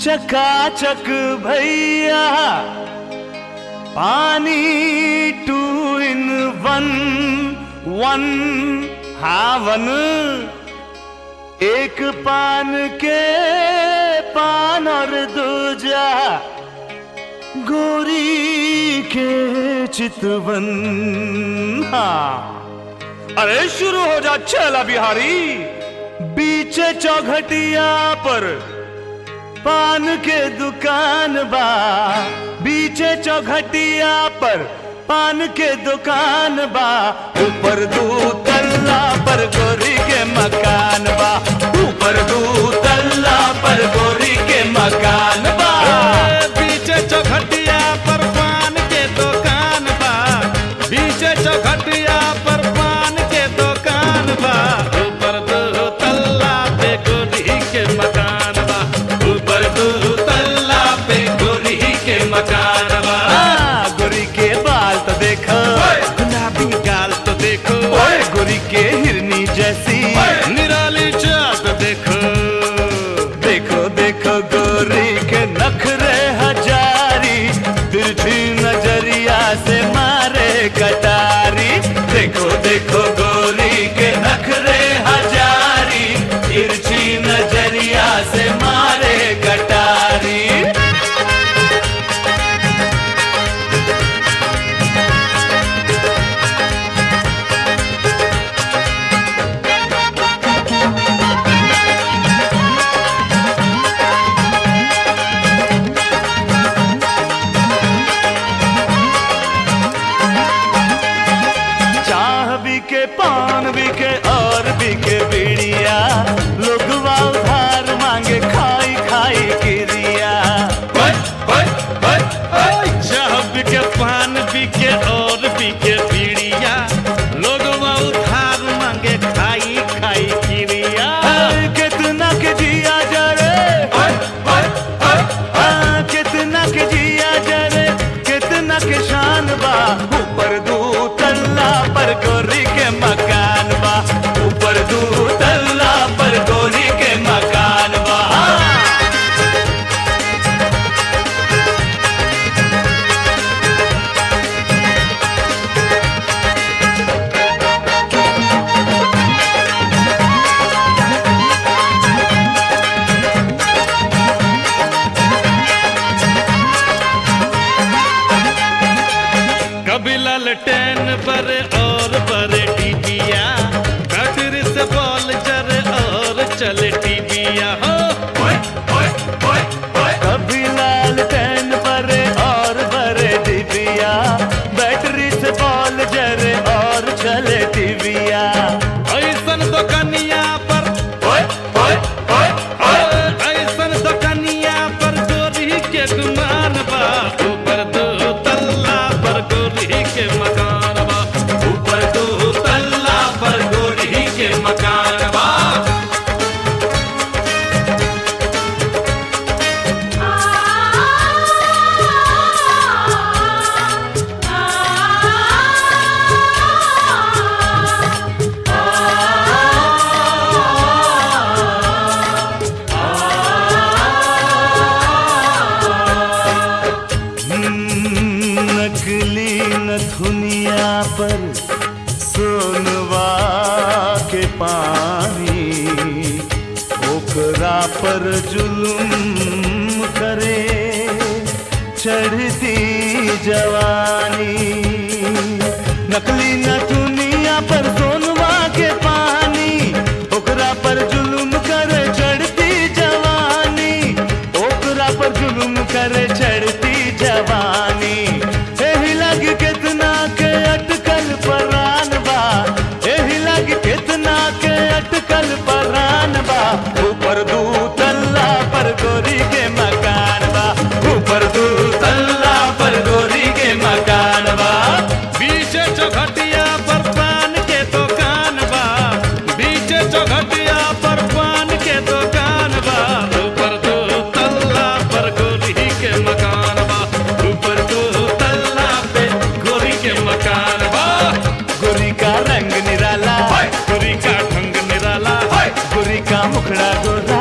चकाचक भैया पानी टू इन वन वन हावन एक पान के पान और दूजा गोरी के चितवन हाँ अरे शुरू हो जा चला बिहारी बीच चौघटिया पर पान के दुकान बा बीचे चौघटिया पर पान के दुकान बा ऊपर दू तल्ला पर गोरी के मकान बा ऊपर दू तल्ला पर गोरी के मकान बा बीचे चौखटिया पर पान के दुकान बा बीचे चौखटिया पर पान के दुकान बा ऊपर दो तल्ला पे गोरी के मकान बा ऊपर दो तल्ला पे गोरी के मकान बा आ, गोरी के बाल तो देखो गुलाबी गाल तो देखो ओए गोरी के हिरनी जैसी निराली चाट देखो देखो देखो गोरी के नखरे हजारी तिरछी नजरिया से मारे कटारी देखो देखो गोरी के नखरे हजारी तिरछी नजरिया से मारे कटारी चाह भी के पान भी के और भी के बीड़िया लोग उधार मांगे खाई खाई किरिया चाह बिके पान बिके और बिके बीड़िया लोग उधार मांगे खाई खाई किरिया हाय, कितना के जिया जरे हाँ, कितना के जिया जरे कितना के शान बा ऊपर दू तल्ला पर गोरी के मकान बा ऊपर दू तल्ला पर गोरी के मकान बा कभी ललटेन बरे और बरे टीबिया बैटरी से बॉल जरे और चले टीबिया हो कभी लाल पेन परे और बरे डिबिया बैटरी से बॉल जरे और चले टीविया ऐसन दुकनिया पर ऐसन दुकनिया पर गोरी के गुमान बा ऊपर दो तल्ला पर गोरी के मकान बा ऊपर दो तल्ला पर गोरी के मकान बा हम्म, नकली नथुनिया पर सोनवा के पानी ओकरा पर जुलुम करे चढ़ती जवानी नकली नथुनिया पर सोनवा के पानी ओकरा पर जुलुम करे चढ़ती जवानी ओकरा पर जुलुम करे चढ़ती जवानी एही लग कितना के अटकल परान बा एही लग कितना के अटकल परान बा ऊपर दू तल्ला पर गोरी के मकान बा ऊपर दू तल्ला पर गोरी के मकान बा बीचे चौखटिया पर पान के दुकान बा बीचे चौखटिया पर पान के दुकान बा ऊपर दो तल्ला पर गोरी के मकान बा ऊपर दो तल्ला पे गोरी के मकान बा गोरी का रंग निराला गोरी का ढंग निराला गोरी का मुखड़ा गोरा